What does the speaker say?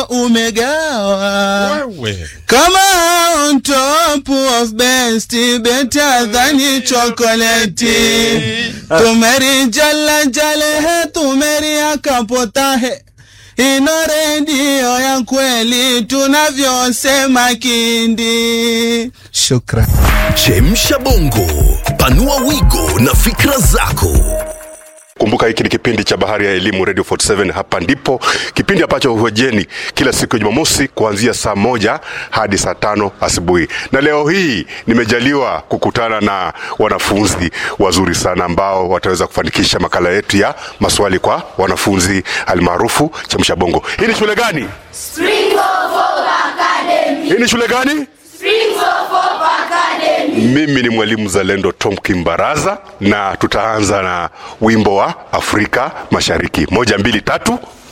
umegawa Wewe. kama on top of best better than chocolate tumeri jala jale he tumeri akapota he ino redio ya kweli tunavyosema kindi shukran Chemsha bongo, panua wigo na fikra zako. Kumbuka hiki ni kipindi cha Bahari ya Elimu Radio 47. Hapa ndipo kipindi ambacho huojeni kila siku ya Jumamosi kuanzia saa moja hadi saa tano asubuhi, na leo hii nimejaliwa kukutana na wanafunzi wazuri sana ambao wataweza kufanikisha makala yetu ya maswali kwa wanafunzi almaarufu Chemsha Bongo. Hii ni shule gani? Springfield Folk Academy. Hii ni shule gani? Springfield Folk Academy. Mimi ni mwalimu Zalendo Tom Kimbaraza, na tutaanza na wimbo wa Afrika Mashariki. Moja, mbili, tatu.